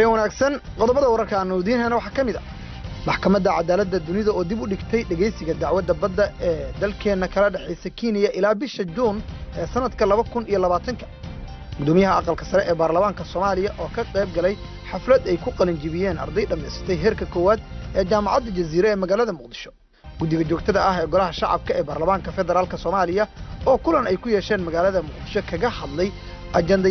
habeen wanaagsan qodobada wararka aanu idiin hena waxaa ka mid a maxkamadda cadaaladda dunida oo dib u dhigtay dhegaysiga dacwadda badda ee dalkeenna kala dhexaysa kenya ilaa bisha juun ee sanadka laba kun iyo labaatanka gudoomiyaha aqalka sare ee baarlamaanka soomaaliya oo ka qayb galay xaflad ay ku qalinjibiyeen arday dhammaysatay heerka koowaad ee jaamacadda jaziire ee magaalada muqdisho guddiga joogtada ah ee golaha shacabka ee baarlamaanka federaalk soomaaliya oo kulan ay ku yeesheen magaalada muqdisho kaga hadlay ajanda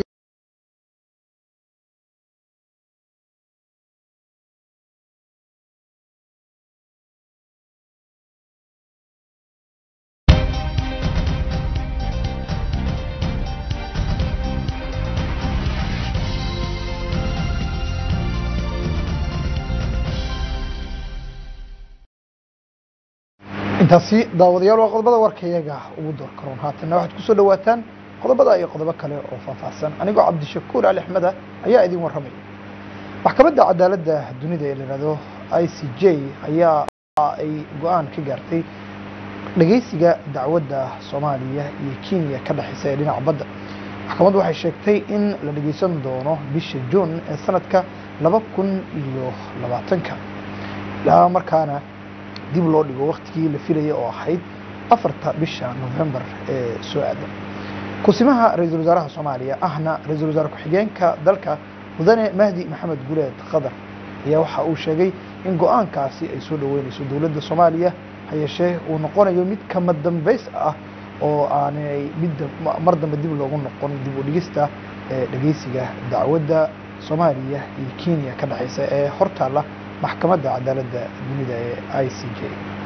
intaasi daawadayaal waa qodobada warka iyaga ugu door karoon haatanna waxaad ku soo dhawaataan qodobada iyo qodobo kale oo faahfaahsan anigoo cabdishakuur ali axmeda ayaa idin warramaya maxkamadda cadaaladda dunida ee layihahdo i c j ayaa ay go-aan ka gaartay dhegaysiga dacwadda soomaaliya iyo kenya ka dhexaysa ee dhinaca badda maxkamaddu waxay sheegtay in la dhegaysan doono bisha juun ee sanadka laba kun iyo labaatanka ilaa markaana dib loo dhigo waktigii la filayay oo ahayd afarta bisha novembar ee soo aadan kusimaha ra-iisul wasaaraha soomaaliya ahna ra-iisul wasaare ku-xigeenka dalka mudane mahdi maxamed guleed qadar ayaa waxa uu sheegay in go-aankaasi ay soo dhoweynayso dowladda soomaaliya ha yeeshee uu noqonayo mid kama dambays ah oo aanay mid mar dambe dib loogu noqon dib u dhigista ee dhegeysiga dacwadda soomaaliya iyo kenya ka dhexeysa ee hortaalla maxkamadda cadaaladda dunida ee i c j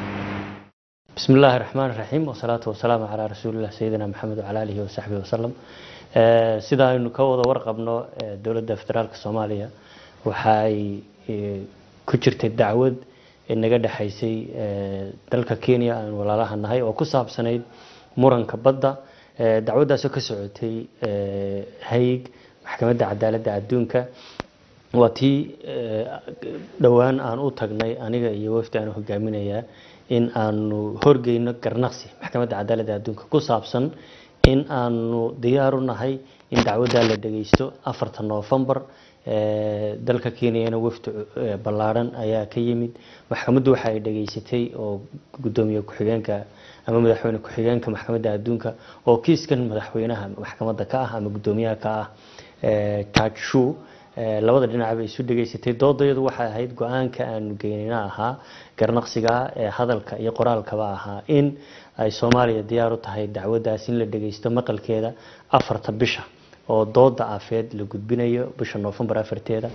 بسم الله الرحمن الرحيم والصلاة والسلام على رسول الله سيدنا محمد وعلى آله وصحبه وسلم sida aynu ka wada warqabno dowladda federaalka soomaaliya waxay ku jirtay dacwad naga dhexaysay dalka kenya aan walaalaha nahay oo ku saabsanayd muranka badda dacwaddaasoo ka socotay hayig maxkamadda cadaaladda adduunka waa tii dhowaan aan u tagnay aniga iyo wafdi aan hogaaminayaa in aanu horgeyno garnaqsi maxkamadda cadaaladda adduunka ku saabsan in aanu diyaaru nahay in dacwaddaa la dhageysto afarta noofembar dalka kenyana wafdi ballaadhan ayaa ka yimid maxkamaddu waxa ay dhageysatay oo gudoomiye ku-xigeenka ama madaxweyne ku-xigeenka maxkamadda adduunka oo kiiskan madaxweynaha maxkamadda ka ah ama gudoomiyaha ka ah judge shu labada dhinacba isu dhegaysatay doodayadu waxay ahayd go-aanka aanu geynina ahaa garnaqsiga ee hadalka iyo qoraalkaba ahaa in ay soomaaliya diyaar u tahay dacwaddaas in la dhageysto maqalkeeda afarta bisha oo dooda afeed la gudbinayo bisha noofembar afarteeda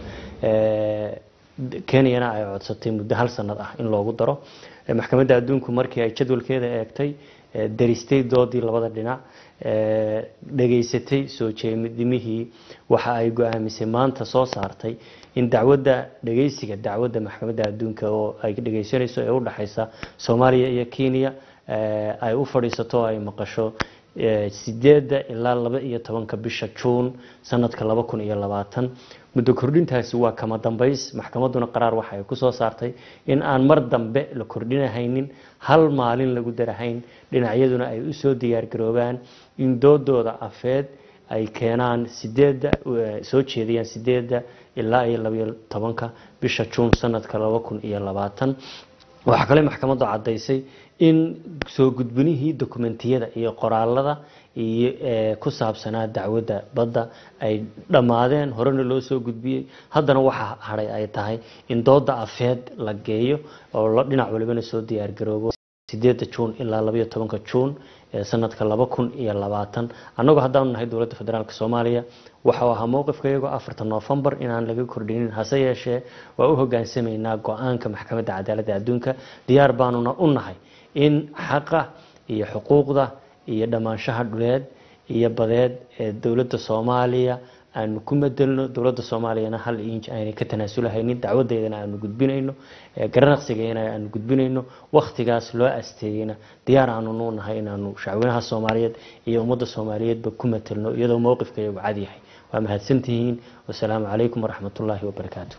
kenyana ay codsatay muddo hal sanad ah in loogu daro maxkamadda adduunku markii ay jadwalkeeda eegtay daristay doodii labada dhinac dhageysatay soo jeedimihii waxa ay go-aamisay maanta soo saartay in dacwadda dhageysiga dacwadda maxkamadda adduunka oo ay dhageysanayso ee u dhexaysa soomaaliya iyo kenya ay u fadhiisato ay maqasho sideedda ilaa laba iyo tobanka bisha juun sanadka laba kun iyo labaatan muddo kordhintaasi waa kama dambays maxkamadduna qaraar waxa ay kusoo saartay in aan mar dambe la kordhinahaynin hal maalin lagu darahayn dhinacyaduna ay usoo diyaargaroobaan in doodooda afeed ay keenaan sideedda soo jeediyaan sideedda ilaa iyo labaiyo tobanka bisha juun sanadka laba kun iyo labaatan waxaa kale maxkamaddu caddaysay in soo gudbinihii dokumentiyada iyo qoraalada iyo ku saabsanaa dacwadda badda ay dhammaadeen horena loo soo gudbiyey haddana waxaa hadhay ay tahay in dooda afeed la geeyo oo dhinac walibana soo diyaargaroobo sideedda juun ilaa labaiyo tobanka juun ee sanadka laba kun iyo labaatan annagoo haddaanu nahay dowladda federaalk soomaaliya waxau ahaa mowqifka iyagoo afarta noofembar inaan laga kordhinin hase yeeshee waa u hogaansamaynaa go-aanka maxkamadda cadaaladda adduunka diyaar baanuna u nahay in xaqa iyo xuquuqda iyo dhammaanshaha dhuleed iyo badeed ee dowladda soomaaliya aanu ku madelno dowladda soomaaliyana hal inj aynay ka tanaasulahaynin dacwadeedana aanu gudbinayno garanaqsigeena aanu gudbinayno wakhtigaas loo asteeyeyna diyaar aanu nuu nahay inaanu shacweynaha soomaaliyeed iyo ummadda soomaaliyeedba ku matelno iyadoo mowqifka iyagu cad yahay waa mahadsantihiin wasalaamu calaykum waraxmatullaahi wabarakaatu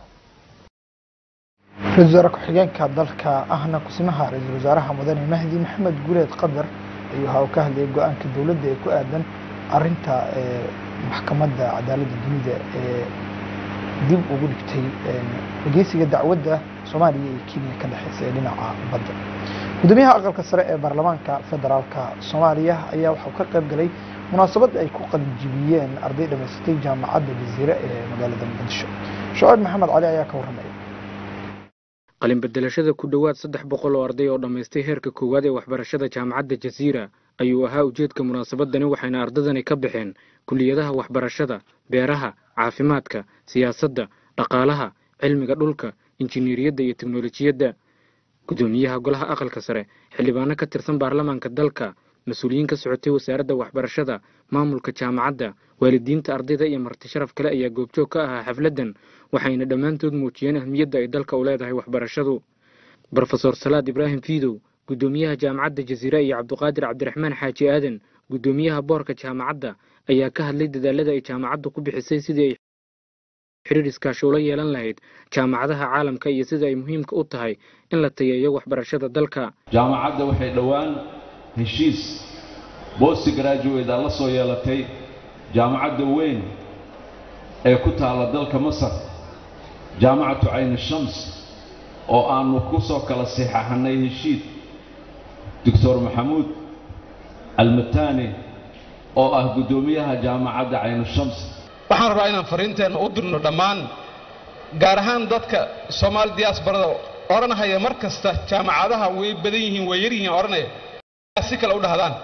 ra-isul wasaare ku-xigeenka dalka ahna kusimaha ra-iisul wasaaraha mudane mahdi maxamed guleed qadar ayuu waxa uu ka hadlayay go-aanka dowladda ee ku aadan arinta maxkamadda cadaaladda dunida ee dib ugu dhigtay dhegeysiga dacwadda soomaaliya iyo kenya ka dhexeysa ee dhinaca badda gudoomiyaha aqalka sare ee baarlamaanka federaalka soomaaliya ayaa waxauu ka qayb galay munaasabad ay ku qalinjibiyeen arday dhamaystay jaamacadda jaziire ee magaalada muqdisho shucayb maxamed cali ayaa ka warramaya qalinbedelashada ku dhowaad saddex boqol oo arday oo dhammaystay heerka koowaad ee waxbarashada jaamacadda jaziira ayuu ahaa ujeedka munaasabadani waxayna ardadani ka baxeen kuliyadaha waxbarashada beeraha caafimaadka siyaasadda dhaqaalaha cilmiga dhulka injineeriyadda iyo teknolojiyadda gudoomiyaha golaha aqalka sare xildhibaano ka tirsan baarlamaanka dalka mas-uuliyiin ka socotay wasaaradda waxbarashada maamulka jaamacadda waalidiinta ardayda iyo marti sharaf kale ayaa goobjoog ka ahaa xafladdan waxayna dhammaantood muujiyeen ahmiyadda ay dalka u leedahay waxbarashadu brofesor salaad ibraahim fiidow gudoomiyaha jaamacadda jaziira iyo cabduqaadir cabdiraxmaan xaaji aadan gudoomiyaha boorka jaamacadda ayaa ka hadlay dadaalada ay jaamacaddu ku bixisay sidii ay xiriir iskaashi ula yeelan lahayd jaamacadaha caalamka iyo sida ay muhiimka u tahay in la tayeeyo waxbarashada dalka jaamacadda waxay dhowaan heshiis boosti garaajuweeda la soo yeelatay jaamacadda weyn ee ku taalla dalka masar jaamacatu cayni shams oo aannu ku soo kala saxaaxannay heshiid doctor maxamuud almatani oo ah guddoomiyaha jaamacadda caynu shams waxaan rabaa inaan fariinteenna u dirno dhammaan gaar ahaan dadka soomaali diyaasbarada odhanhaya mar kasta jaamacadaha way badan yihiin way yar yihiin odhanaya si kale u dhahdaan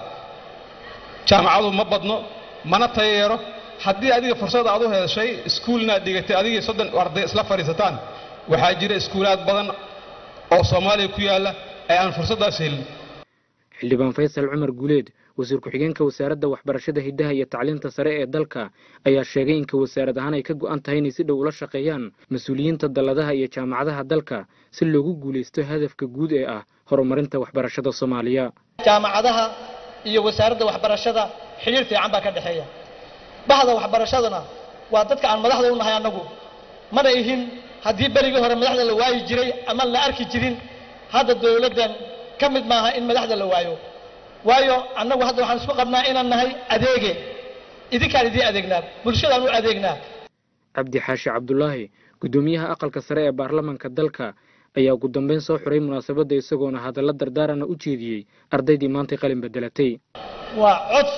jaamacadu ma badno mana tayeero haddii adiga fursad aad u heshay iskuulnaad dhigatay adigii soddon arday isla fadhiisataan waxaa jira iskuulaad badan oo soomaaliya ku yaalla ee aan fursaddaas helin xildhibaan faysal cumar guuleed wasiir ku-xigeenka wasaaradda waxbarashada hiddaha iyo tacliinta sare ee dalka ayaa sheegay inka wasaarad ahaan ay ka go'an tahay inay si dhow ula shaqeeyaan mas-uuliyiinta dalladaha iyo jaamacadaha dalka si loogu guulaysto hadafka guud ee ah horumarinta waxbarashada soomaaliya jaamacadaha iyo wasaaradda waxbarashada xidhiir fiican baa ka dhexeeya bahda waxbarashaduna waa dadka aan madaxda u nahay annagu mana ihin haddii berigii hore madaxda la waayi jiray ama la arki jirin hadda dowladdan ka mid maaha in madaxda la waayo waayo annagu hadda waxaan isku qabnaa inaan nahay adeege idinkaan idiin adeegnaa bulshadaan u adeegnaa cabdi xaashi cabdulaahi guddoomiyaha aqalka sare ee baarlamaanka dalka ayaa ugu dambeyn soo xuray munaasabadda isagoona hadalla dardaarana u jeediyey ardaydii maantay qalin bedelatay waa cod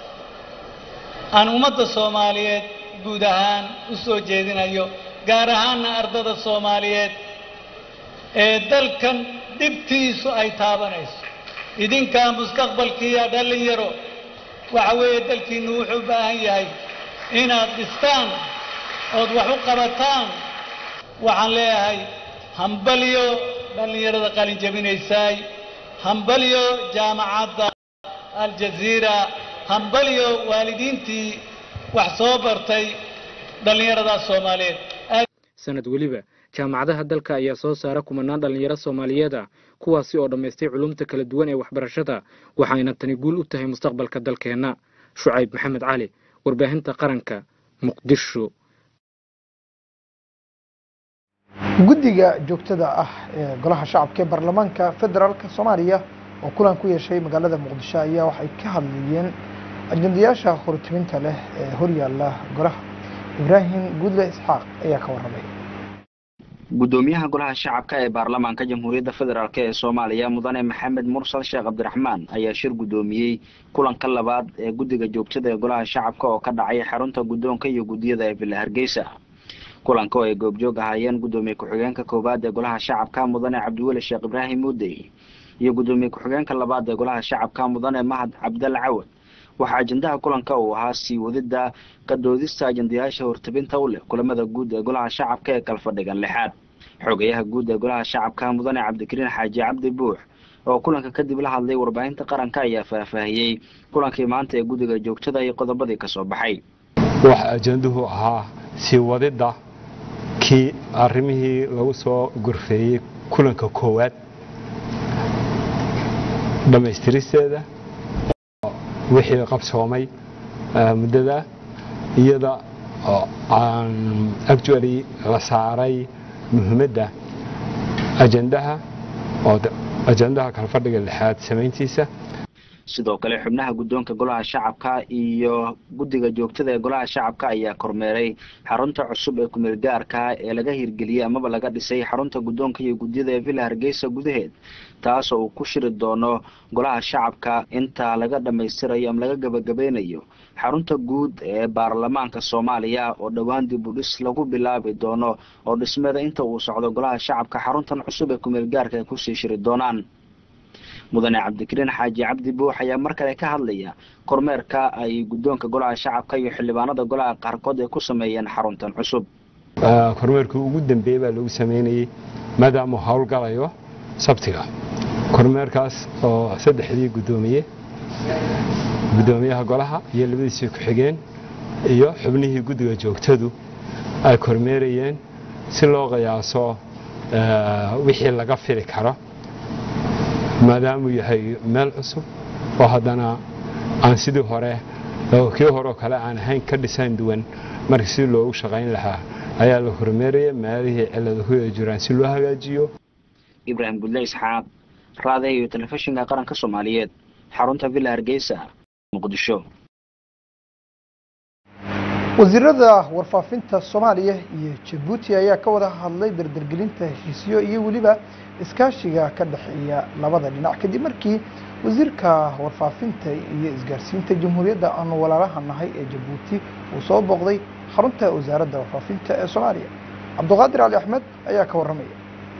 aan ummadda soomaaliyeed guud ahaan u soo jeedinayo gaar ahaanna ardada soomaaliyeed ee dalkan dhibtiisu ay taabanayso idinkaa mustaqbalkiiya dhallinyaro waxa weeye dalkiinnu wuxuu u baahan yahay inaad dhistaan ood wax u qabataan waxaan leeyahay hambalyo dhallinyarada qalin jabinaysaay hambalyo jaamacadda aljaziira hambalyo waalidiintii wax soo bartay dhallinyaradaas soomaaliyeed sanad weliba jaamacadaha dalka ayaa soo saara kumanaan dhallinyaro soomaaliyeed ah kuwaasi oo dhammaystay culumta kala duwan ee waxbarashada waxayna tani guul u tahay mustaqbalka dalkeenna shucayb maxamed cali warbaahinta qaranka muqdisho guddiga joogtada ah ee golaha shacabka ee baarlamaanka federaalk soomaaliya oo kulan ku yeeshay magaalada muqdisho ayaa waxay ka hadlayeen ajendayaasha hortiminta leh ee horyaala golaha ibraahim guudle isxaaq ayaa ka warramay gudoomiyaha golaha shacabka ee baarlamaanka jamhuuriyadda federaalk ee soomaaliya mudane maxamed mursal sheekh cabdiraxmaan ayaa shir gudoomiyey kulanka labaad ee guddiga joogtada ee golaha shacabka oo ka dhacay xarunta guddoonka iyo guddiyada ee villa hargeysa kulanka oo ay goobjoog ahaayeen gudoomiye ku-xigeenka koowaad ee golaha shacabka mudane cabdiweli sheekh ibraahim muudey iyo gudoomiye ku-xigeenka labaad ee golaha shacabka mudane mahad cabdal cawad waxaa ajendaha kulanka uu ahaa sii wadida ka doodista ajendayaasha hortabinta u leh kulamada guud ee golaha shacabka ee kalfadhigan lixaad xogayaha guud ee golaha shacabka mudane cabdikariin xaaji cabdi buux oo kulanka kadib la hadlay warbaahinta qaranka ayaa faahfaahiyey kulankii maanta ee guddiga joogtada iyo qodobadii ka soo baxay waxa ajenduhu ahaa sii wadidda kii arrimihii lagu soo gorfeeyey kulanka koowaad dhammaystiristeeda wixii qabsoomay muddada iyada oo aan actually la saaray muhiimadda ajendaha oo ajendaha kalfadhiga lixaad samayntiisa sidoo kale xubnaha guddoonka golaha shacabka iyo guddiga joogtada ee golaha shacabka ayaa kormeeray xarunta cusub ee kumeel gaarka ee laga hirgeliyey amaba laga dhisay xarunta guddoonka iyo guddiyada ee villa hargeysa gudaheed taasoo uu ku shiri doono golaha shacabka inta laga dhammaystirayo ama laga gabagabeynayo xarunta guud ee baarlamaanka soomaaliya oo dhowaan dib u dhis lagu bilaabi doono oo dhismeeda inta uu socdo golaha shacabka xaruntan cusub ee kumeel gaarka ay kusii shiri doonaan mudane cabdikariin xaaji cabdi buux ayaa mar kale ka hadlaya kormeerka ay guddoonka golaha shacabka iyo xildhibaanada golaha qaarkood ay ku sameeyeen xaruntan cusub kormeerkii ugu dambeeyey baa lagu sameynayey maadaama howlgalayo sabtiga kormeerkaas oo saddexdii guddoomiye guddoomiyaha golaha iyo labadiisii ku-xigeen iyo xubnihii guddiga joogtadu ay kormeerayeen si loo qiyaaso wixii laga fili karo maadaamuu yahay meel cusub oo haddana aan sidii hore kii horeoo kale aan ahayn ka dhisaan duwan marka si loogu shaqayn lahaa ayaa la hormeeraya meelihii ciladahu ay jiraan si loo hagaajiyo ibraahim gudle isxaaq raade iyo telefishinka qaranka soomaaliyeed xarunta villa hargeysa muqdisho wasiirada warfaafinta soomaaliya iyo jabuuti ayaa ka wada hadlay dardargelinta heshiisyo iyo weliba iskaashiga ka dhexeeya labada dhinac kadib markii wasiirka warfaafinta iyo isgaarsiinta jamhuuriyadda aanu walaalaha nahay ee jabuuti uu soo booqday xarunta wasaaradda warfaafinta ee soomaaliya cabduqaadir cali axmed ayaa ka warramaya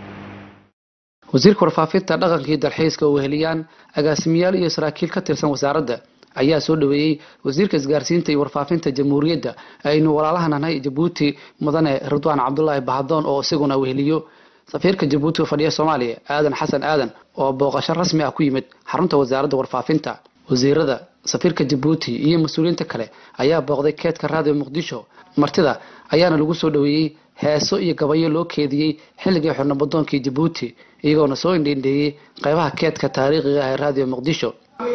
wasiirka warfaafinta dhaqanka iyo dalxiiska oo weheliyaan agaasimayaal iyo saraakiil ka tirsan wasaaradda ayaa soo dhaweeyey wasiirka isgaarsiinta iyo warfaafinta jamhuuriyadda aynu walaalaha nahay jabuuti mudane ridwaan cabdulaahi bahadoon oo isaguna weheliyo safiirka jabuuti oo fadhiya soomaaliya aadan xasan aadan oo booqasho rasmi ah ku yimid xarunta wasaaradda warfaafinta wasiirada safiirka jabuuti iyo mas-uuliyiinta kale ayaa booqday keedka raadiyo muqdisho martida ayaana lagu soo dhaweeyey heeso iyo gabayo loo keediyey xilligii xornabadoonkii jabuuti iyagoona soo indhiindheeyey qaybaha keedka taariikhiga ah ee raadiyo muqdisho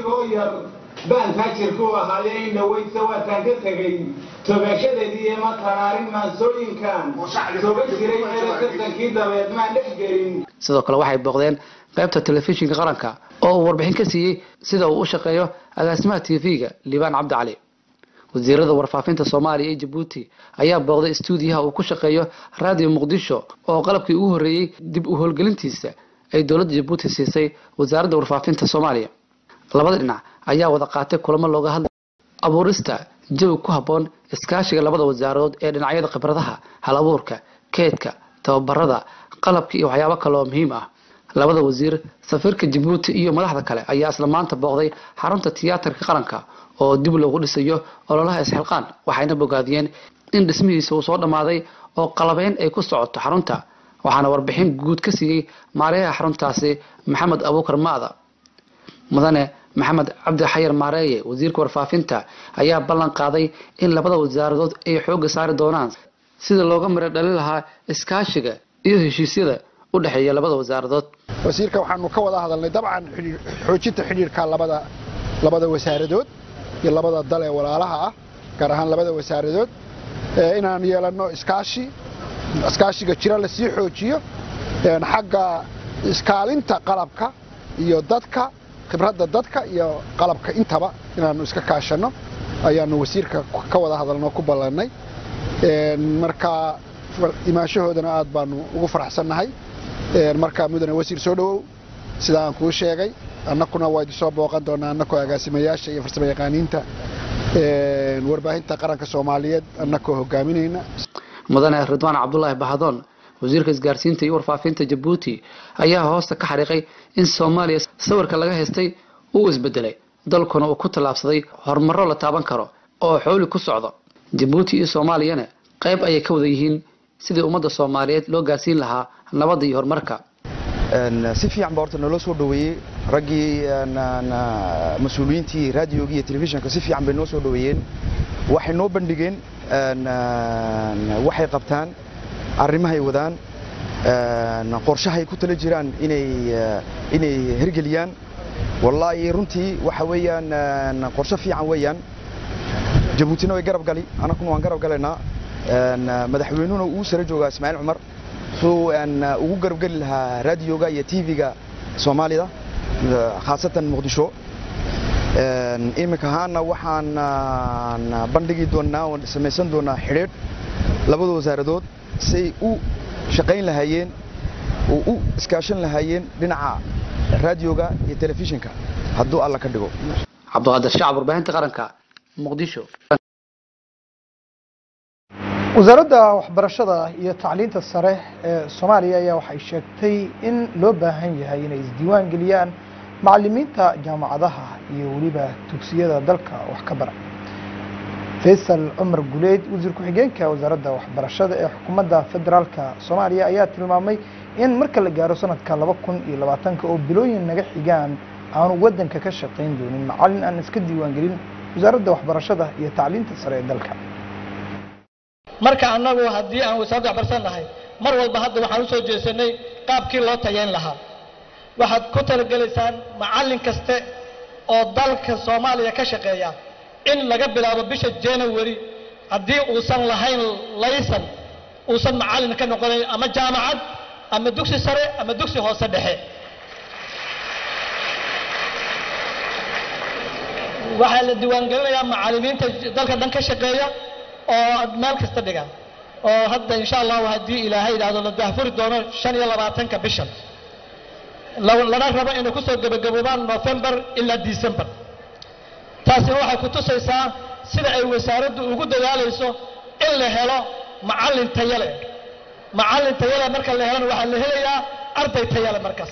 baan taajirku ahaaye in dhaweydsa waataan ka tegey togashadeedii ema taraarin maansooyinkan toga jiray meela tartankii dabeed maan dhex gelin sidoo kale waxay booqdeen qaybta telefishinka qaranka oo uu warbixin ka siiyey sida uu u shaqeeyo agaasimaha tv-ga liibaan cabdi cali wasiirada warfaafinta soomaaliya iyo jabuuti ayaa booqday istuudiyaha uu ku shaqeeyo raadiyo muqdisho oo qalabkii ugu horreeyey dib u howlgelintiisa ay dowladda jabuuti siisay wasaaradda warfaafinta soomaaliya labada dhinac ayaa wada qaatay kulamo looga hadlay abuurista jawi ku habboon iskaashiga labada wasaarood ee dhinacyada khibradaha hal abuurka keedka tababarada qalabka iyo waxyaabo kale oo muhiim ah labada wasiir safiirka jabuuti iyo madaxda kale ayaa isla maanta booqday xarunta tiyaatarka qaranka oo dib loogu dhisayo ololaha isxilqaan waxayna bogaadiyeen in dhismihiisa uu soo dhammaaday oo qalabeyn ay ku socoto xarunta waxaana warbixin guud ka siiyey maarayaha xaruntaasi maxamed abuukar maada mudane maxamed cabdi xayar maareeye wasiirka warfaafinta ayaa ballan qaaday in labada wasaaradood ay xoogga saari doonaan sida looga miro dhali lahaa iskaashiga iyo heshiisyada u dhexeeya labada wasaaradood wasiirka waxaanu ka wada hadalnay dabcan xoojinta xidhiirka labada labada wasaaradood iyo labada dal ee walaalaha ah gaar ahaan labada wasaaradood inaan yeelanno iskaashi iskaashiga jira lasii xoojiyo xagga iskaalinta qalabka iyo dadka khibradda dadka iyo qalabka intaba inaannu iska kaashanno ayaanu wasiirka ka wada hadalno ku ballannay marka imaashahoodana aad baanu ugu faraxsannahay marka mudane wasiir soo dhowow sida aan kuu sheegay annakuna waa idin soo booqan doonaa annakoo agaasimayaasha iyo farsamo yaqaaniinta warbaahinta qaranka soomaaliyeed annakoo hogaaminayna mudane ridwaan cabdulaahi bahadoon wasiirka isgaarsiinta iyo warfaafinta jabuuti ayaa hoosta ka xariiqay in soomaaliya sawirka laga haystay uu isbedelay dalkuna uu ku tallaabsaday horumaro la taaban karo oo xooli ku socdo jabuuti iyo soomaaliyana qayb ayay ka wada yihiin sidii ummadda soomaaliyeed loo gaarsiin lahaa nabadda iyo horumarka si fiican baa horta naloo soo dhoweeyey raggii mas-uuliyiintii raadiyogii iyo telefishinka si fiican bay noo soo dhoweeyeen waxay noo bandhigeen waxay qabtaan arrimahay wadaan qorshahay ku tala jiraan inay inay hirgeliyaan wallaahi runtii waxa weeyaan qorshe fiican weeyaan jabuutina way garab gali annaguna waan garab galaynaa madaxweynuhuna uu sare joogaa ismaaciil cumar suu ugu garab geli lahaa raadiyoga iyo tv-ga soomaalida khaasatan muqdisho iminka ahaana waxaan bandhigi doonaa oon samaysan doonaa xidhiidh labada wasaaradood say u shaqayn lahaayeen oo u iskaashan lahaayeen dhinaca raadioga iyo telefishinka hadduu alla ka dhigo cabdiqaadir shacab warbaahinta qaranka muqdisho wasaaradda waxbarashada iyo tacliinta sare ee soomaaliya ayaa waxay sheegtay in loo baahan yahay inay isdiiwaan geliyaan macalimiinta jaamacadaha iyo weliba dugsiyada dalka wax ka bara faysal cumar guleed wasiir ku-xigeenka wasaaradda waxbarashada ee xukuumadda federaalka soomaaliya ayaa tilmaamay in marka la gaaro sanadka laba kun iyo labaatanka oo bilooyin naga xigaan aanu waddanka ka shaqayn doonin macalin aan iska diiwaan gelin wasaaradda waxbarashada iyo tacliinta sare ee dalka marka annagu haddii aan wasaaradda waxbarashada nahay mar walba hadda waxaan u soo jeesanay qaabkii loo tayeyn lahaa waxaad ku talagelaysaan macallin kaste oo dalka soomaaliya ka shaqeeya in laga bilaabo bisha january haddii uusan lahayn laysan uusan macallin ka noqonayn ama jaamacad ama dugsi sare ama dugsi hoose dhexe waxaa la diiwaangelinayaa macallimiinta dalka dhan ka shaqeeya oo meel kasta dhiga oo hadda insha allahu haddii ilaahay yidhaahdo la daahfuri doono shan iyo labaatanka bishan lana rabo inay kusoo gebagaboobaan november ilaa december taasina waxay ku tusaysaa sida ay wasaaraddu ugu dadaalayso in la helo macallin tayale macallin tayale marka la helana waxaa la helayaa arday tayale markaas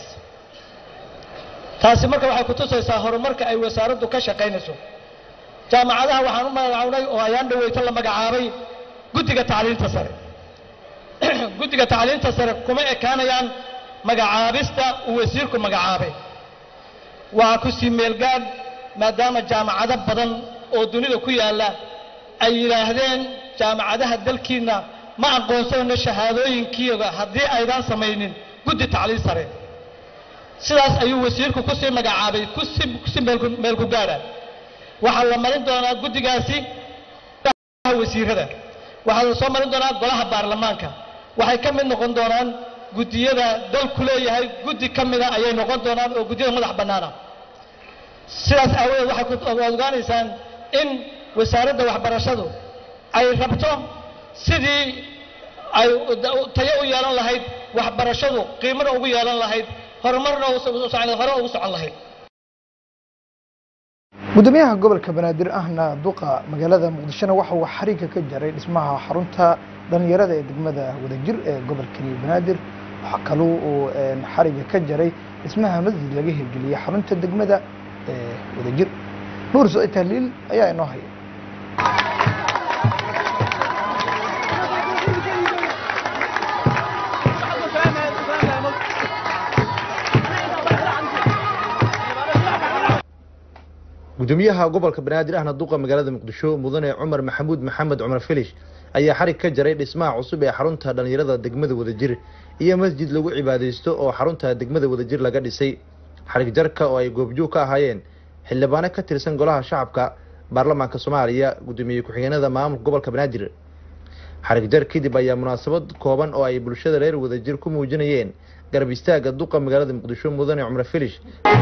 taasi marka waxay ku tusaysaa horumarka ay wasaaraddu ka shaqaynayso jaamacadaha waxaan u magacawnay oo ayaan dhaweyta la magacaabay guddiga tacliinta sare guddiga tacliinta sare kuma ekaanayaan magacaabista uu wasiirku magacaabay waa ku sii meelgaadh maadaama jaamacado badan oo dunida ku yaalla ay yidhaahdeen jaamacadaha dalkiinna ma aqoonsanayno shahaadooyinkiiga haddii aydaan samaynin guddi tacliin sare sidaas ayuu wasiirku ku sii magacaabay kusi kusi meelku meelku gaadha waxaa la marin doonaa guddigaasi wasiirada waxaa la soo marin doonaa golaha baarlamaanka waxay ka mid noqon doonaan guddiyada dalku leeyahay guddi ka mida ayay noqon doonaan oo guddiyada madax bannaana sidaas aawadeed waxay ku ogaanaysaan in wasaaradda waxbarashadu ay rabto sidii ay tayo u yeelan lahayd waxbarashadu qiimana ugu yeelan lahayd horumarna hore ugu socon lahayd gudoomiyaha gobolka banaadir ahna duqa magaalada muqdishona waxa uu xariga ka jaray dhismaha xarunta dhalinyarada ee degmada wadajir ee gobolkani banaadir waxaa kaloo uu xariga ka jaray dhismaha masjid laga hirgeliyey xarunta degmada ee wadajir nuur soo tahliil ayaa inoo haya gudoomiyaha gobolka banaadir ahna duqa magaalada muqdisho mudane cumar maxamuud maxamed cumar filish ayaa xarig ka jaray dhismaha cusub ee xarunta dhalinyarada degmada wadajir iyo masjid lagu cibaadaysto oo xarunta degmada wadajir laga dhisay xarig jarka oo ay goobjoog ka ahaayeen xildhibaano ka tirsan golaha shacabka baarlamaanka soomaaliya gudoomiye ku-xigeenada maamulka gobolka banaadir xarig jar kadib ayaa munaasabad kooban oo ay bulshada reer wadajir ku muujinayeen garab istaaga duqa magaalada muqdisho mudane cumar filish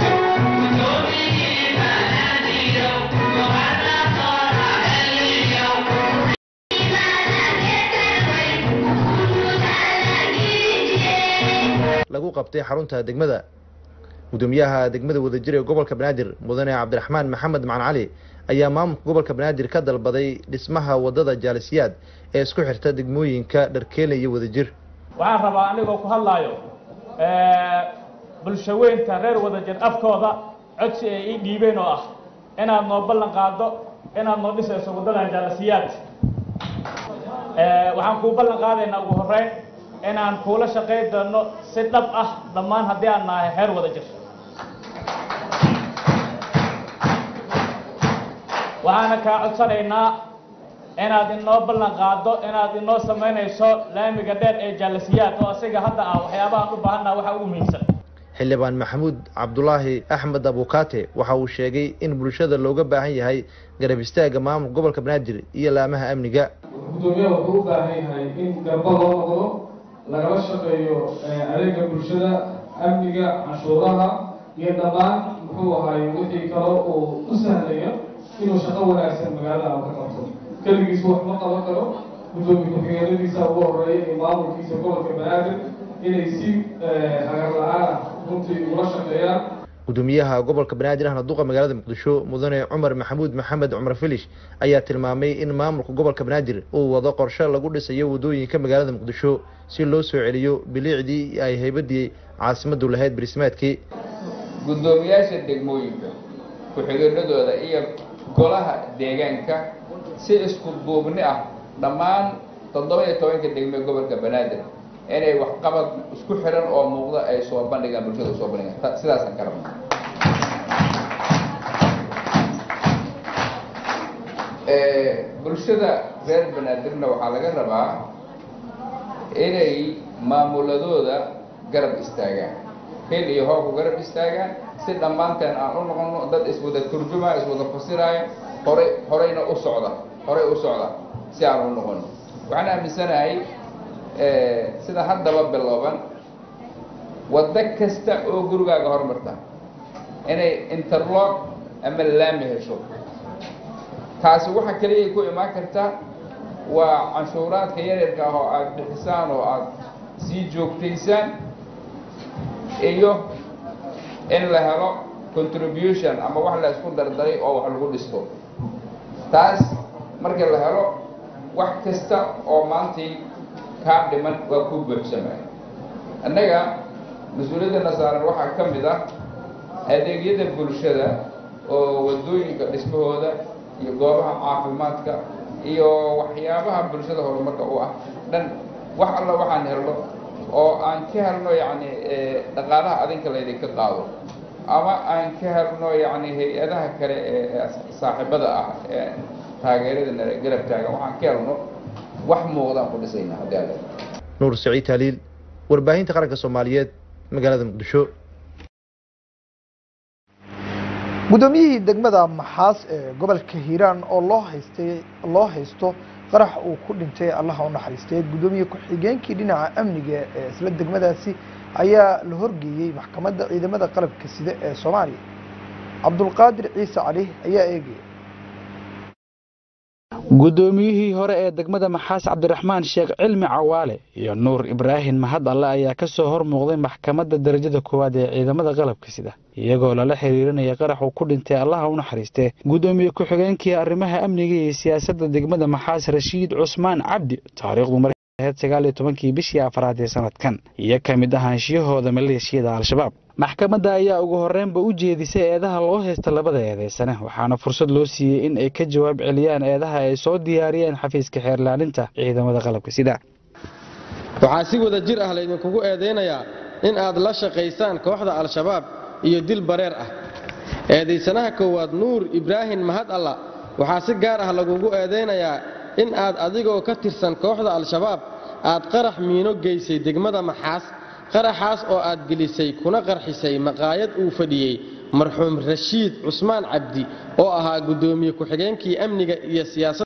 lagu qabtay xarunta degmada gudoomiyaha degmada wadajir ee gobolka banaadir mudane cabdiraxmaan maxamed macan cali ayaa maamulka gobolka banaadir ka dalbaday dhismaha wadada jaalisiyaad ee isku xirta degmooyinka dharkeele iyo wadajir waxaan rabaa anigoo ku hadlaayo bulshaweynta reer wadajir afkooda codsi ay ii dhiibeen oo ah inaad noo ballan qaado inaad noo dhisayso wadadan jaalisiyaad waxaan kuu ballan qaadaynaa ugu horeyn inaan kuula shaqayn doono si dhab ah dhammaan haddii aan nahay heer wada jir waxaana kaa codsanaynaa inaad inoo ballan qaado inaad inoo samaynayso laamiga dheer ee jaalasiyaad oo asiga hadda ah waxyaabahaan u baahannaha waxa ugu muhiimsan xildhibaan maxamuud cabdulaahi axmed abukaate waxa uu sheegay in bulshada looga baahan yahay garab istaaga maamulka gobolka banaadir iyo laamaha amniga gudoomiyaha wuxuu u baahan yahay in garba loo noqdo lagala shaqeeyo adeega bulshada amniga canshuuraha iyo dhammaan muxuu ahaay wixii kale uu u sahlayo inuu shaqo wanaagsan magaalada ka qabto keligiis wax ma qaban karo gudoomiye ku-xigeenadiisa ugu horeeya iyo maamulkiisa gobolka banaadir inay si hagar la-aan ah runtii ula shaqeeyaan gudoomiyaha gobolka banaadir ahna duqa magaalada muqdisho mudane cumar maxamuud maxamed cumar filish ayaa tilmaamay in maamulka gobolka banaadir uu wado qorshe lagu dhisayo wadooyinka magaalada muqdisho si loo soo celiyo biliicdii ay haybadii caasimadu lahayd barismaadkii gudoomiyaasha degmooyinka ku-xigeenadooda iyo golaha deegaanka si isku duubni ah dhammaan toddoba iyo tobanka degme gobolka banaadir inay waxqabad isku xiran oo muuqda ay soo bandhigaan bulshada soo bandhigaan sidaasaan ka rabna bulshada reer banaadirna waxaa laga rabaa inay maamuladooda garab istaagaan hil iyo hooku garab istaagaan si dhammaanteen aan u noqono dad iswada turjumaya iswada fasiraya horay horeyna u socda horay u socda si aan u noqono waxaan aaminsanahay sida haddaba bilooban waddo kasta oo gurigaaga hormarta inay interlock ama laami hesho taasi waxa keliya ku imaan karta waa canshuuraadka yaryarka ah oo aada bixisaan oo aada sii joogtaysaan iyo in la helo contribution ama wax la isku dardaray oo wax lagu dhisto taas markii la helo wax kasta oo maantii kaa dhiman waa ku buuxsamaya annaga mas-uuliyadana saaran waxaa ka mid ah adeegyada bulshada oo wadooyinka dhismahooda iyo goobaha caafimaadka iyo waxyaabaha bulshada horumarka u ah dhan wax alla waxaan helno oo aan ka helno yacni dhaqaalaha adinka laydinka qaado ama aan ka helno yacni hay-adaha kale ee saaxiibada ah ee taageerada nala garab taagan waxaan ka helno wax muuqdaan ku dhisayna haddii alle nuur saciid taaliil warbaahinta qaranka soomaaliyeed magaalada muqdisho guddoomiyihii degmada maxaas ee gobolka hiiraan oo loo haystay loo haysto qarax uu ku dhintay allaha u naxariistay guddoomiye ku-xigeenkii dhinaca amniga ee isla degmadaasi ayaa la horgeeyey maxkamadda ciidamada qalabka sida ee soomaaliya cabdulqaadir ciise cali ayaa eegaya guddoomiyihii hore ee degmada maxaas cabdiraxmaan sheekh cilmi cawaale iyo nuur ibraahim mahad alle ayaa ka soo hor muuqday maxkamadda darajada koowaad ee ciidamada qalabka sida iyagoo lala xiriirinaya qarax uu ku dhintay allaha u naxariistee guddoomiye ku-xigeenkii arrimaha amniga iyo siyaasadda degmada maxaas rashiid cusmaan cabdi taariikhdu marheed sagaal iyo tobankii bishii afraad ee sanadkan iyo ka mid ahaanshiyahooda maleeshiyada al-shabaab maxkamadda ayaa ugu horreynba u jeedisay eedaha loo haysta labada eedeysane waxaana fursad loo siiyey in ay ka jawaab celiyaan eedaha ay soo diyaariyeen xafiiska xeerlaalinta ciidamada qalabka sida waxaa si wada jir ah laydinkugu eedaynayaa in aad la shaqaysaan kooxda al-shabaab iyo dil bareer ah eedaysanaha koowaad nuur ibraahim mahad alla waxaa si gaar ah lagugu eedaynayaa in aad adigoo ka tirsan kooxda al-shabaab aad qarax miino geysay degmada maxaas qaraxaas oo aad gelisay kuna qarxisay maqaayad uu fadhiyey marxuum rashiid cusmaan cabdi oo ahaa guddoomiye ku-xigeenkii amniga iyo siyaasadda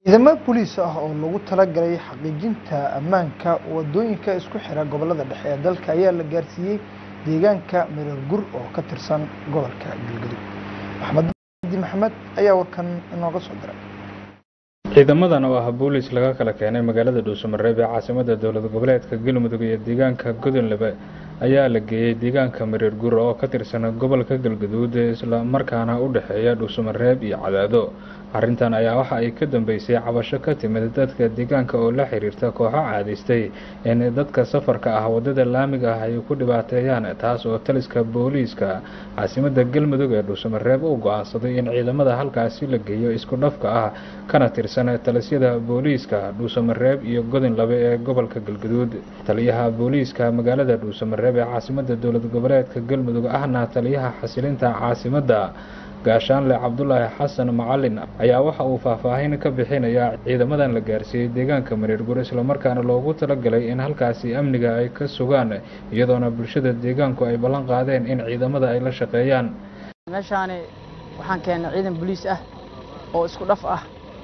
ciidamo booliis ah oo lagu talagalay xaqiijinta ammaanka wadooyinka isku xira gobolada dhexe ee dalka ayaa la gaarsiiyey deegaanka mirar gur oo ka tirsan gobolka galgaduud maxamed di maxamed ayaa warkan inooga soo diray ciidamadan oo ah booliis laga kala keenay magaalada dhuusamareeb ee caasimada dowlad goboleedka galmudug iyo deegaanka godonlebe ayaa la geeyey deegaanka mareer gur oo ka tirsan gobolka galgaduud isla markaana u dhexeeya dhuusamareeb iyo cadaado arrintan ayaa waxa ay ka dambeysay cabasho ka timid dadka deegaanka oo la xiriirta kooxo caadaystay in dadka safarka ah wadada laamiga ah ay ku dhibaateeyaan taas oo taliska booliiska caasimada galmudug ee dhuusamareeb u go-aansaday in ciidamada halkaasi la geeyo isku dhafka ah kana tirsan talisyada booliiska dhuusamareeb iyo godinlabe ee gobolka galgaduud taliyaha booliiska magaalada dhuusamareeb ee caasimada dowlad goboleedka galmudug ahna taliyaha xasilinta caasimada gaashaanle cabdulaahi xasan macalin ayaa waxa uu faahfaahin ka bixinayaa ciidamadan la gaarsiiyey deegaanka mareergur islamarkaana loogu talagalay in halkaasi amniga ay ka sugaan iyadoona bulshada deegaanku ay ballan qaadeen in ciidamada ay la shaqeeyaan meeshaani waxaan keennay ciidan boliis ah oo isku dhaf ah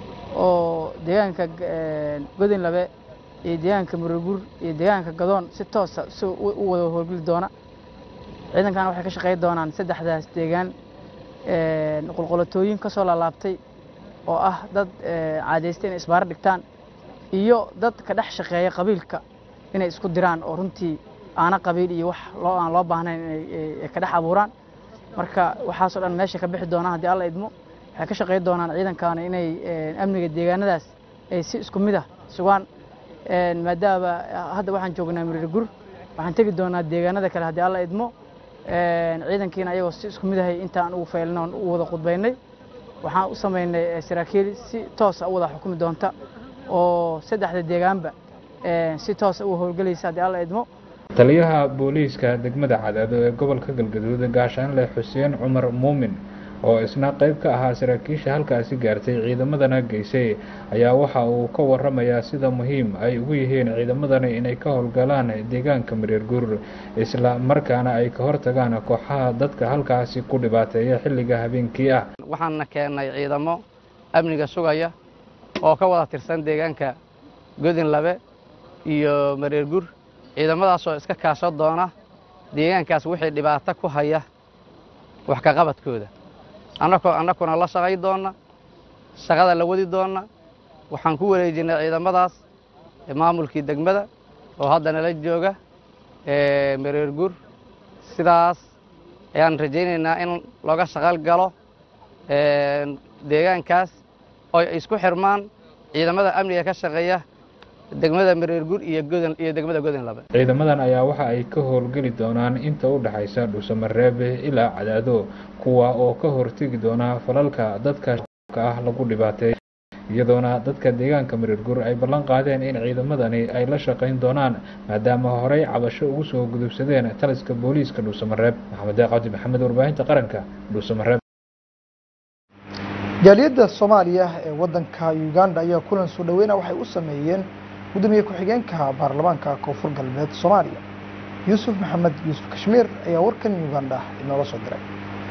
oo deegaanka godinlabe iyo deegaanka mareergur iyo deegaanka gadoon si toosa si u wada howlgeli doona ciidankan waxay ka shaqeyn doonaan saddexdaas deegaan qolqolatooyin ka soo laalaabtay oo ah dad caadaystay inay isbaaro dhigtaan iyo dad ka dhex shaqeeya qabiilka inay isku diraan oo runtii aana qabiil iyo wax loo aan loo baahnayn inay ka dhex abuuraan marka waxaasoo dhan meesha ka bixi doonaan haddii alla idmo waxay ka shaqeyn doonaan ciidankaana inay amniga deegaanadaas ay si isku mid ah sugaan maadaama hadda waxaan joognaa miriir gur waxaan tegi doonaa deegaanada kale haddii alla idmo ciidankiina ayagoo si isku mid ahay intaan ugu faylin oon u wada khudbaynay waxaan u samaynay saraakiil si toosa u wada xukumi doonta oo saddexda deegaanba si toosa u howlgelaysa haddii alla idmo taliyaha booliiska degmada cadaado ee gobolka galgaduud gaashaanle xuseen cumar muumin oo isna qayb ka ahaa saraakiisha halkaasi gaartay ciidamadana geysay ayaa waxa uu ka waramayaa sida muhiim ay ugu yihiin ciidamadani inay ka howlgalaan deegaanka mareer gur isla markaana ay ka hortagaan kooxaha dadka halkaasi ku dhibaateeya xilliga habeenkii ah waxaana keennay ciidamo amniga sugaya oo ka wada tirsan deegaanka godinlabe iyo mareer gur ciidamadaasoo iska kaasho doona deegaankaas wixii dhibaato ku haya wax ka qabadkooda annakoo annakuna la shaqay doonna shaqada la wadi doonna waxaan ku wareejinay ciidamadaas maamulkii degmada oo hadda nala jooga mareer gur sidaas ayaan rajaynaynaa in looga shaqal galo deegaankaas oo ay isku xirmaan ciidamada amniga ka shaqeeya degmada mareer gur iyo godan iyo degmada godinlabe ciidamadan ayaa waxa ay ka howlgeli doonaan inta u dhexaysa dhuusamareebe ilaa cadaado kuwa oo ka hortegi doona falalka dadka ah lagu dhibaateeya iyadoona dadka deegaanka mareer gur ay ballan qaadeen in ciidamadani ay la shaqayn doonaan maadaama horey cabasho ugu soo gudubsadeen taliska booliiska dhuusamareeb maxamed deeq cabdi maxamed warbaahinta qaranka dhuusamareeb jaaliyadda soomaaliya ee wadanka uganda ayaa kulan soo dhaweyna waxay u sameeyeen gudoomiye ku-xigeenka baarlamaanka koonfur galbeed soomaaliya yuusuf maxamed yuusuf kashmiir ayaa warkan uganda inoola soo diray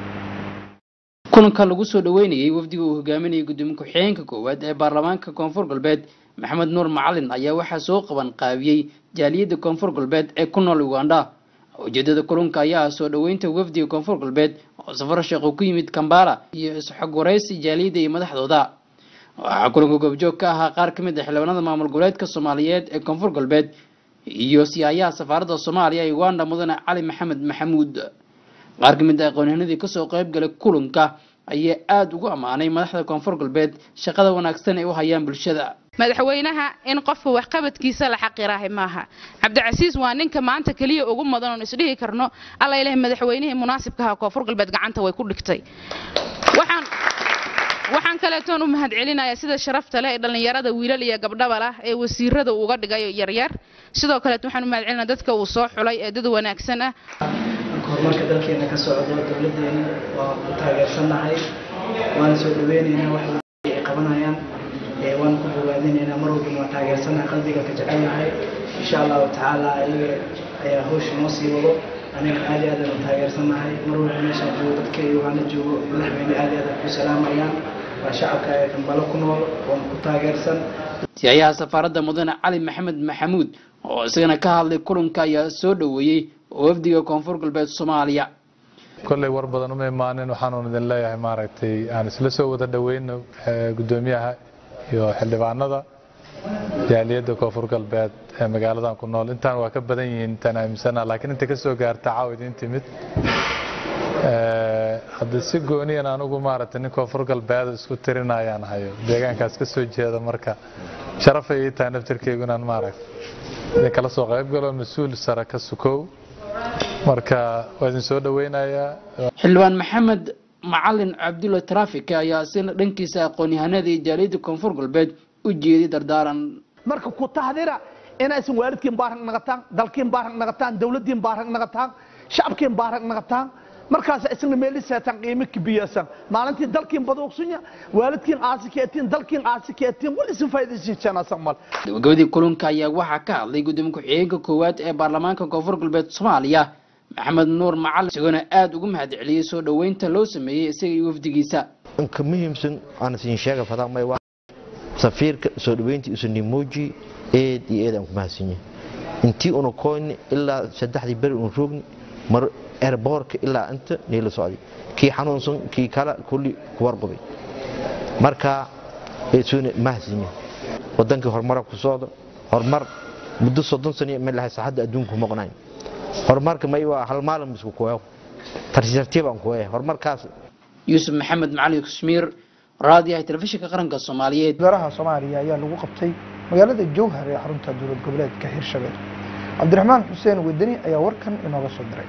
kulanka lagu soo dhaweynayey wafdiga uu hogaaminayay gudoomiye ku-xigeenka koowaad ee baarlamaanka koonfur galbeed maxamed nuur macalin ayaa waxaa soo qaban qaabiyey jaaliyadda koonfur galbeed ee ku nool uganda ujeedada kulanka ayaa ah soo dhaweynta wafdiga koonfur galbeed oo safar sheekhu ku yimid kambala iyo isxog waraysi jaaliyadda iyo madaxdooda waxaa kulanka goobjoog ka ahaa qaar ka mid ah xildhibaanada maamul goboleedka soomaaliyeed ee koonfur galbeed iyo siyaayaha safaaradda soomaaliya ee uganda mudane cali maxamed maxamuud qaar ka mid ah aqoonyahanadii kasoo qayb galay kulanka ayaa aada ugu ammaanay madaxda koonfur galbeed shaqada wanaagsan ay u hayaan bulshada madaxweynaha in qofka waxqabadkiisa la xaqiraahay maaha cabdicasiis waa ninka maanta keliya ugu mudan oon isdhihi karno alla ilaah madaxweynihii munaasibkaha koonfur galbeed gacanta way ku dhigtay waxaan waxaan kaleetoon u mahadcelinayaa sida sharafta leh ee dhallinyarada wiilal iyo gabdhaba lah ee wasiirada uga dhigay yaryar sidoo kaleet waxaan u mahadcelinaa dadka uu soo xulay ee dad wanaagsan ah horumarka dalkeena ka socdo dowladeena waa ku taageersanahay waan soo dhaweynaynaa wax ay qabanayaan waan ku bogaadinaynaa mar walbana waa taageersanahay qalbiga ka jecelnahay insha allahu tacaala ayaga ayaa hawsha noo sii wado aniga aad iyo aad aan u taageersanahay mar walba meeshaan joogo dadka uganda joogo madaxweyne aad iyo aad ku salaamayaan waa shacabka ee kambalo ku nool oona ku taageersan siyayaha safaaradda mudane cali maxamed maxamuud oo isagana ka hadlay kulanka ayaa soo dhoweeyey wafdiga koonfur galbeed soomaaliya kolley war badan uma imaanin waxaanu idin leeyahay maaragtay aan isla soo wada dhoweyno gudoomiyaha iyo xildhibaanada jaaliyadda koonfur galbeed ee magaaladan ku nool intaan waa ka badan yihiin intaan aaminsana laakiin inta ka soo gaarta caaw idin timid hadda si gooniyan anugu maaragtay nin koonfur galbeed isku tirinayaan hayo deegaankaas ka soo jeeda marka sharafay ii tahay naftirkeygu inaan maaragtay idin kala soo qayb galo mas-uul sare ka sukow marka waa idin soo dhoweynayaa xildhibaan maxamed macalin cabdulla trafika ayaa sina dhankiisa aqoon-yahanada iyo jaaliyadda koonfur galbeed u jeeday dardaaran marka ku tahdira inaysan waalidkiin baarag naqataan dalkiin baarag naqataan dowladdiin baarag naqataan shacabkiin baarag naqataan markaas isna meeliseetaan qiimo kibiyaasan maalintii dalkiin baduuqsunya waalidkiin aasi keetiin dalkiin aasi keetiin wali si faydaysiisanaasan mal gabagabadii kulanka ayaa waxaa ka hadlay gudoomiye ku-xigeenka koowaad ee baarlamaanka koonfur galbeed soomaaliya maxamed nuur macalin isagoona aada ugu mahad celiyey soo dhoweynta loo sameeyey isaga iyo wafdigiisa ka muhiimsan aan siin sheega fadamay waa safiirka soo dhaweyntii usanimoji eed iyo eed aan ku mahadsanyahay intii una koyni ilaa saddexdii beri un roogni mar erboorka ilaa inta niila socday kii xanuunsan kii kale kulli kuwarbaday marka eesuuna mahadsanyahay wadankii horumara ku socdo horumar muddo soddon sano ma lahay saxadda adduunku maqnayn horumarka may waa hal maalin isku kuweeyo tartiib aan kuweeya horumarkaas yuusuf maxamed macalin kashmiir raadiyaha telefishinka qaranka soomaaliyeed wasaaraha soomaaliya ayaa lagu qabtay magaalada jowhar ee xarunta dowlad goboleedka hirshabelle cabdiraxmaan xuseen wedeni ayaa warkan inooga soo diray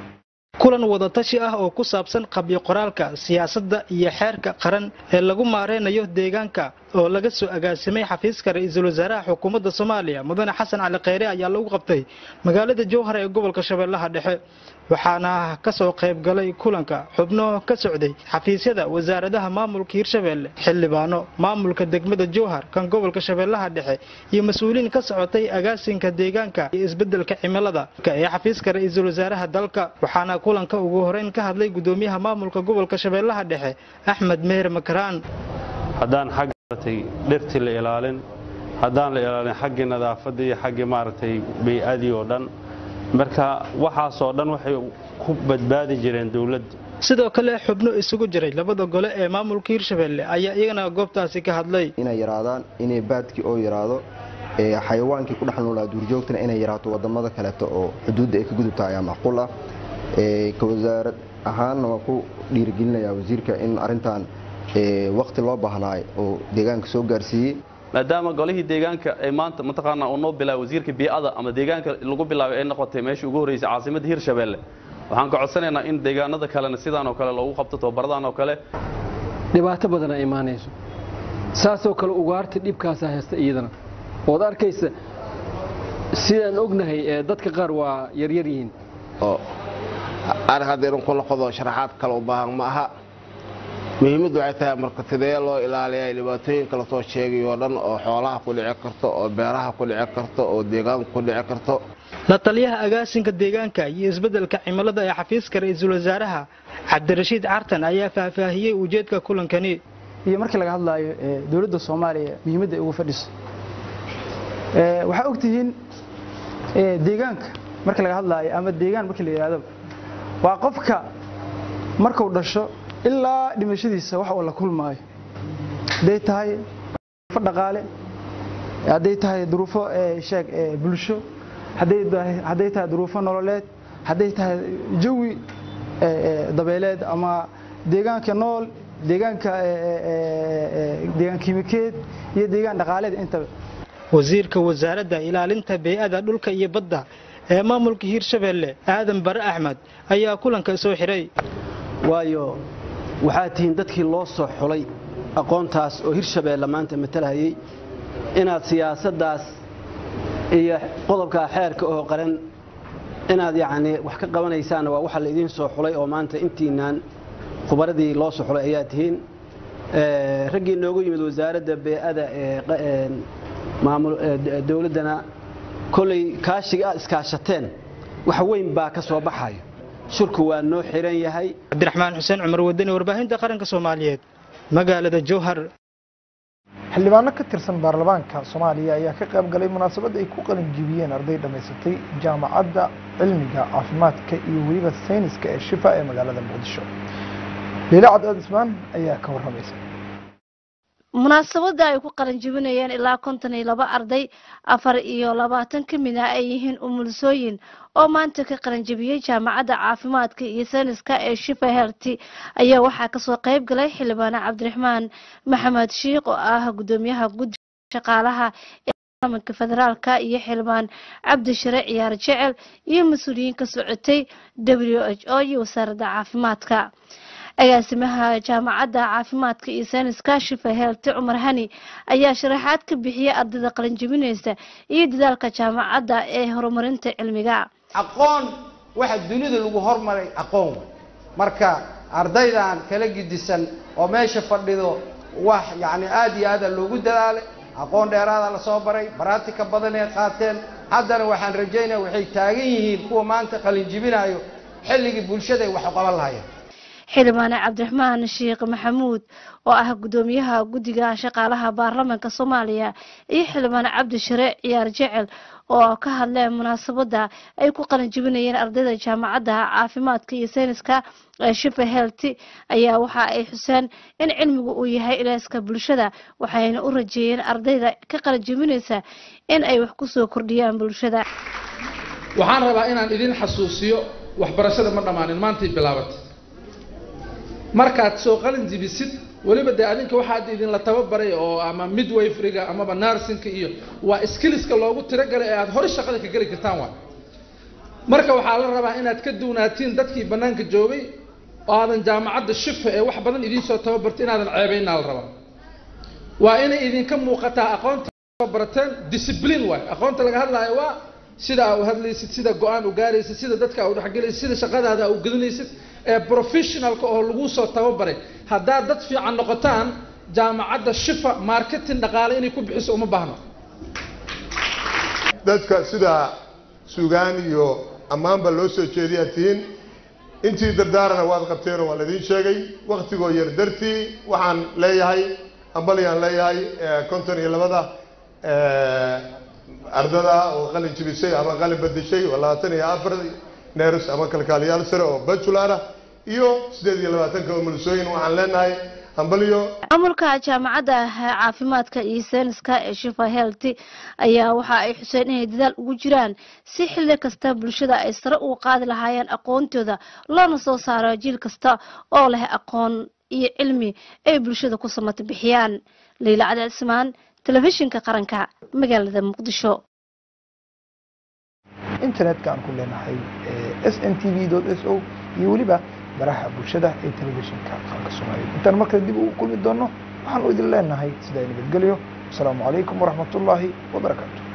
kulan wadatashi ah oo ku saabsan qabyo qoraalka siyaasadda iyo xeerka qaran ee lagu maareynayo deegaanka oo laga soo agaasimay xafiiska ra-iisul wasaaraha xukuumadda soomaaliya mudane xasan cali kheyre ayaa lagu qabtay magaalada jowhar ee gobolka shabeellaha dhexe waxaana ka soo qayb galay kulanka xubno ka socday xafiisyada wasaaradaha maamulka hirshabeelle xildhibaano maamulka degmada jowhar kan gobolka shabeellaha dhexe iyo mas-uuliin ka socotay agaasinka deegaanka iyo isbedelka cimilada ee xafiiska ra-iisul wasaaraha dalka waxaana kulanka ugu horeyn ka hadlay gudoomiyaha maamulka gobolka shabeellaha dhexe axmed meher makaraan haddaan xagga maaragtay dhirtii la ilaalin haddaan la ilaalin xaggii nadaafadda iyo xaggii maaragtay bay-adii oo dhan marka waxaasoo dhan waxay ku badbaadi jireen dowladda sidoo kale xubno isugu jiray labada gole ee maamulka hirshabelle ayaa iyagana goobtaasi ka hadlay inay yaraadaan inay baadkii oo yaraado xayawaankii ku dhex noolaa duurjoogtana inay yaraato wadamada kaleeto oo xuduudda ay ka gudubta ayaa macquul ah ka wasaarad ahaanna waa ku dhiirigelinayaa wasiirka in arintan waqti loo baahnaay oo deegaanka soo gaarsiiyey maadaama golihii deegaanka ee maanta mataqaanaa uu noo bilaabay wasiirka bii'ada ama deegaanka lagu bilaabay ay noqotay meeshii ugu horreysay caasimadda hirshabeelle waxaan ka codsanaynaa in deegaanada kalena sidaan oo kale loogu qabto tababaradaan oo kale dhibaato badan ay imaanayso saasoo kale ugaarta dhibkaasaa haysta iyadana ood arkaysa sidaan ognahay ee dadka qaar waa yaryar yihiin ar haddaynu ku noqdo sharaxaad kale u baahan ma aha muhiimaddu waxay tahay marka sidee loo ilaaliyaa dhibaatooyinka lasoo sheegay oo dhan oo xoolaha ku dhici karto oo beeraha ku dhici karto oo deegaanka ku dhici karto la taliyaha agaasinka deegaanka iyo isbeddelka cimilada ee xafiiska ra-iisul wasaaraha cabdirashiid cartan ayaa faahfaahiyey ujeedka kulankani iyo markii laga hadlaayo dowladda soomaaliya muhiimadda ay ugu fadhiso waxaa ogtihiin deegaanka markii laga hadlaayo ama deegaan markii la yidhahdo waa qofka markuu dhasho ilaa dhimashadiisa wax uu la kulmaayo hadday tahay duruufo dhaqaale hadday tahay duruufo sheeg bulsho hadday tahay duruufo nololeed hadday tahay jawi dabeeleed ama deegaanka nool deegaanka deegaan kiimikeed iyo deegaan dhaqaaleed intaba wasiirka wasaaradda ilaalinta bey'ada dhulka iyo badda ee maamulka hiirshabelle aadan bare axmed ayaa kulanka soo xiray waayo waxaad tihiin dadkii loo soo xulay aqoontaas oo hirshabeelle maanta matalahayay inaad siyaasaddaas iyo qodobkaa xeerka oo qaran inaad yacnii wax ka qabanaysaanna waa waxa laydiin soo xulay oo maanta intiinaan khubaradii loo soo xulay ayaa tihiin raggii noogu yimid wasaaradda bey'ada ee dowladdana kolley kaashiga aad iskaashateen wax weyn baa ka soo baxayo shirku waa noo xiran yahay cabdiraxmaan xuseen cumar wadani warbaahinta qaranka soomaaliyeed magaalada jowhar xildhibaano ka tirsan baarlamaanka soomaaliya ayaa ka qayb galay munaasabad ay ku qalin jibiyeen arday dhammaysatay jaamacadda cilmiga caafimaadka iyo weliba sayniska ee shifa ee magaalada muqdisho leila cabdi ismaan ayaa ka warramaysa munaasabada ay ku qalan jebinayeen ilaa konton iyo laba arday afar iyo labaatan ka mid ah ay yihiin umulisooyin oo maanta ka qalan jebiyey jaamacadda caafimaadka iyo sayniska ee shifa helti ayaa waxaa kasoo qayb galay xildhibaane cabdiraxmaan maxamed shiikh oo ah gudoomiyaha guddiga shaqaalaha ee baarlamaanka federaalka iyo xildhibaan cabdishare ciyaar jecel iyo mas-uuliyiin ka socotay w h o iyo wasaaradda caafimaadka agaasimaha jaamacadda caafimaadka iyo sayniska shifa heelti cumar hani ayaa sharaxaad ka bixiyay ardayda qalinjebinaysa iyo dadaalka jaamacadda ee horumarinta cilmiga aqoon waxa dunida lagu hormaray aqoon wey marka ardaydan kala gidisan oo meesha fadhido wax yacni aada iyo aada loogu dadaalay aqoon dheeraada lasoo baray baraatika badan ay qaateen haddana waxaan rajaynaya waxay taagan yihiin kuwa maanta qalinjibinayo xilligii bulshada ay wax qaban lahayeen xildhibaane cabdiraxmaan sheekh maxamuud oo ah gudoomiyaha guddiga shaqaalaha baarlamaanka soomaaliya iyo xildhibaane cabdishare ciyaar jecel oo ka hadleen munaasabada ay ku qalin jebinayeen ardayda jaamacadda caafimaadka iyo sayniska ee shifa helti ayaa waxa ay xuseen in cilmigu uu yahay ilaaska bulshada waxayna u rajeeyeen ardayda ka qalin jebinaysa in ay wax kusoo kordhiyaan bulshada waxaan rabaa inaan idin xasuusiyo waxbarashada ma dhammaanin maantay bilaabatay markaad soo qalin jibisid weliba dee adinka waxaad idinla tababaray oo ama midwayfriga amaba narsinka iyo waa skilliska loogu tiragalay ee aada hore shaqada ka geli kartaan waa marka waxaa la rabaa inaad ka duunaatiin dadkii bannaanka joogay oo aadan jaamacadda shifa ee wax badan idinsoo tababarta inaadan ceebaynaa la rabaa waa inay idinka muuqataa aqoonta barateen discipline waay aqoonta laga hadlaayo waa sida aa u hadlaysid sida go-aan u gaaraysid sida dadka aa u dhexgelaysid sida shaqadaada aa u gelinaysid ee professionalka oo lagu soo tababaray haddaad dad fiican noqotaan jaamacadda shifa marketing dhaqaale inay ku bixiso uma baahno dadka sida sugaan iyo ammaanba loo soo jeediyaad tihiin intii dardaarana waad qabteen oo waa laidin sheegay waktigoo yar dartii waxaan leeyahay ambalyaan leeyahay konton iyo labada ardada oo qalin jibisay ama qalin badishay oo labaatan iyo afar neers ama kalkaaliyaal sare oo bajular ah iyo sideed iyo labaatanka umulisooyin waxaan leenahay hambalyo maamulka jaamacadda caafimaadka iyo sayniska ee shifa helti ayaa waxa ay xuseen inay dadaal ugu jiraan si xilli kasta bulshada ay sare ugu qaadi lahaayeen aqoontooda loona soo saaro jiil kasta oo leh aqoon iyo cilmi ay bulshada ku samata bixiyaan leyla cali cismaan telefishinka qaranka magaalada muqdisho internetka aan ku leenahay s n t v s o iyo weliba baraha bulshada ee telefishinka qaranka soomaaliya intaan markale dib ugu kulmi doono waxaan u idin leenahay sidaa nabadgelyo asalaamu calaykum waraxmatullaahi wabarakaatu